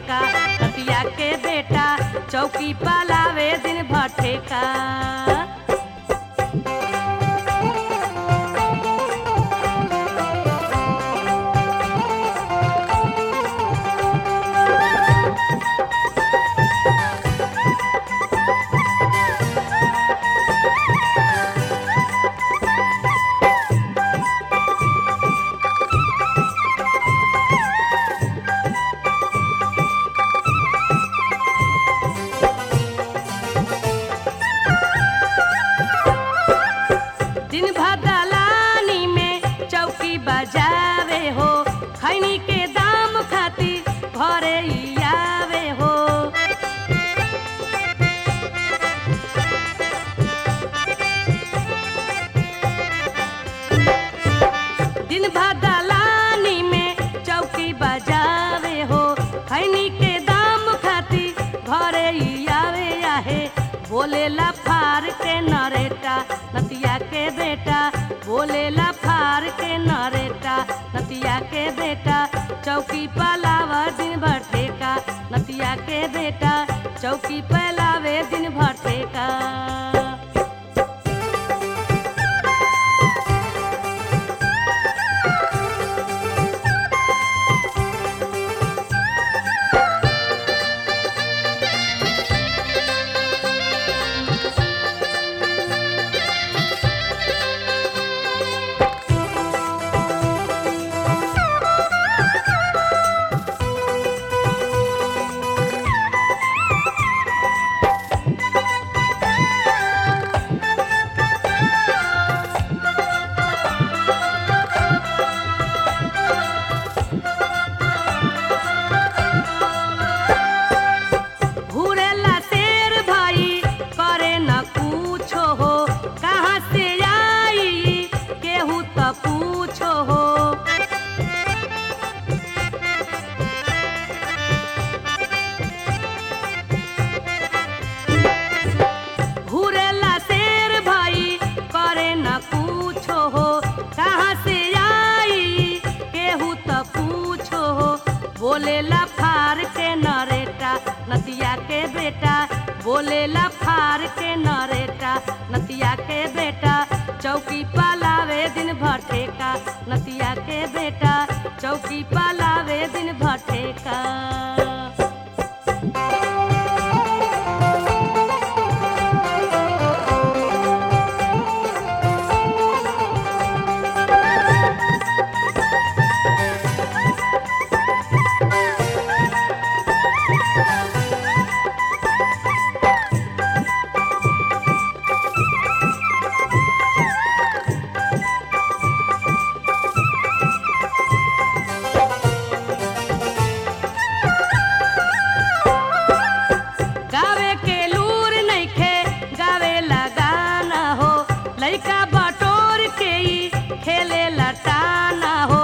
भटेका नतिया के बेटा चौकी पलावे दिन भटेका दिन भर दलानी में चौकी बजावे हो खैनी के दाम खातिर घरे ही आवे हो दिन भर दलानी में चौकी बजावे हो खैनी के दाम खातिर घरे ही आवे आहे बोलेला फार के नरेटा नतिया के बेटा बोलेला फार के नरेटा नतिया के बेटा चौकी पलावा दिन भर ठेका नतिया के बेटा चौकी पलावे दिन भर ठेका घूरेला शेर भाई करे न पूछो हो कहाँ से आई केहू त पूछो हो घूरेला शेर भाई करे न पूछो हो कहाँ से आई केहू त पूछो हो बोलेला फार के नरेटा नतिया के बेटा बोलेला फार के नरेटा नतिया के बेटा चौकी पालावे दिन भर ठेका नतिया के बेटा चौकी पालावे दिन भर ठेका गावे के लूर नइखे गावे लगाना हो लइका बटोर के ही खेले लटाना हो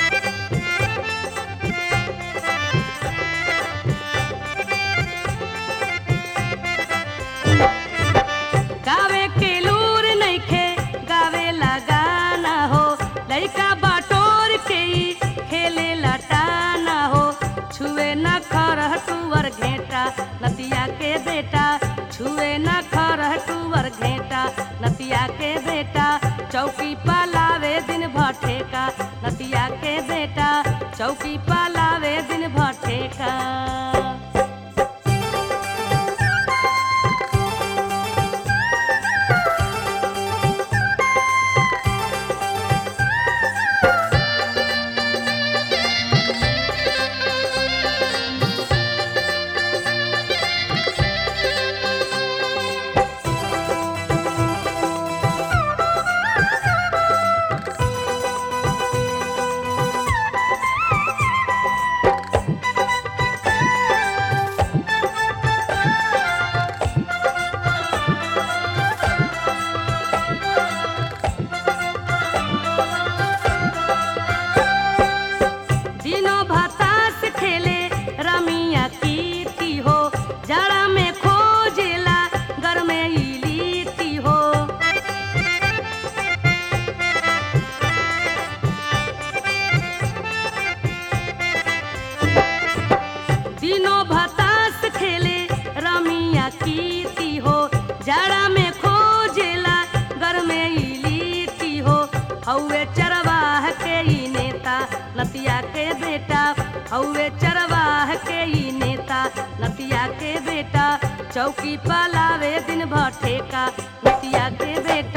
गावे के लूर नइखे गावे लगाना हो लइका बटोर के ही खेले लटाना हो छुए न खरह टूवर घेटा नतिया के बेटा छुए न खरह टूवर घेटा नतिया के बेटा चौकी पालावे दिन भर ठेका नतिया के बेटा चौकी पालावे दिन भर ठेका नतिया के बेटा हौवे चरवाह के ई नेता नतिया के बेटा चौकी पलावे दिन भर ठेका नतिया के बेटा